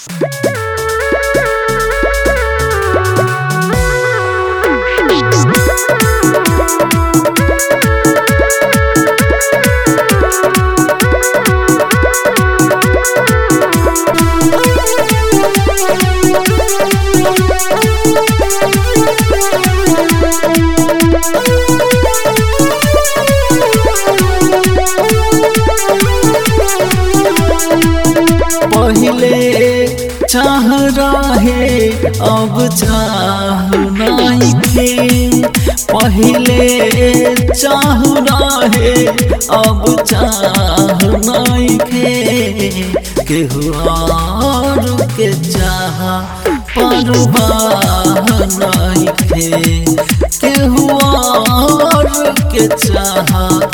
पहले चाह रहे अब चाह नहीं थे पहले चाह रहे अब चाह नहीं थे केहू और के चाह परवाह नहीं थे केहू और के चाह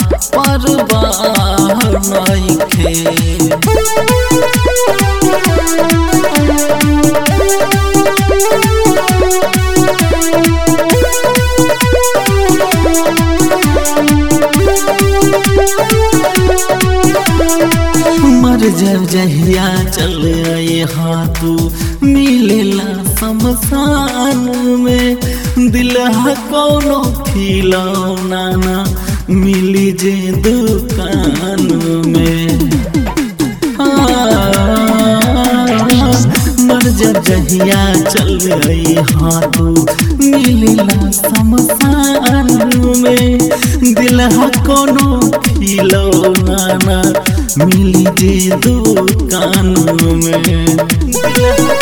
परवाह नहीं थे मर जब जहिया चल यहाँ तू मिलेला शमशान में दिल कोनो खिलौना ना मिली जे दुकान में मर जब जहिया चल गई हाँ तू मिलेला शमशान में दिल कोनो खिलौना ना मिली जे दुकान में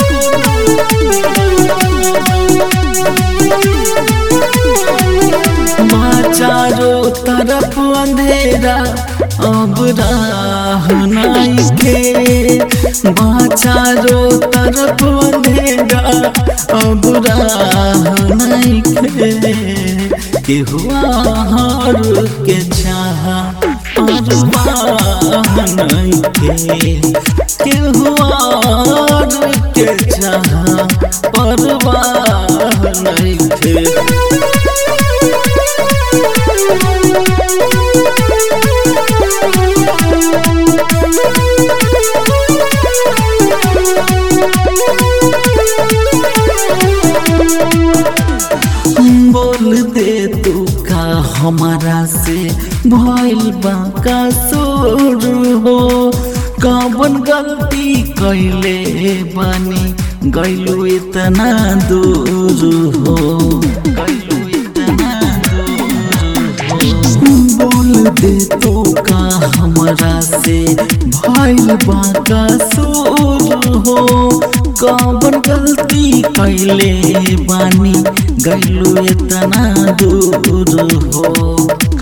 माँ चारों तरफ अंधेरा अब राह नहीं के माँ चारों तरफ अंधेरा अब राह नहीं के के हुआ हर के चाह परवाह नहीं के के हुआ हर के चाह परवाह नहीं के बोल दे तू का हमारा से भइल बा का सोर हो कवन गलती कैले बानी गैलू इतना दूर हो गैलू इतना दूर हो बोल दे तू का हमारा से भइल बा का सोर हो कवन गलती कैले बानी गैलू इतना दूर हो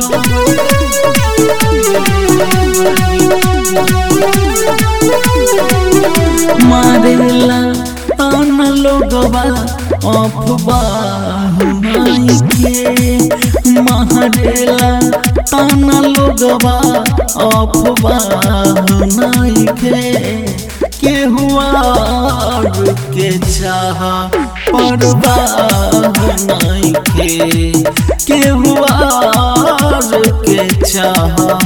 मारेला तान लोगवा अफवाह नहीं के मारेला तान लोगवा अफवाह नहीं के के हुआ के चाह परवाह नहीं के के हुआ के चाह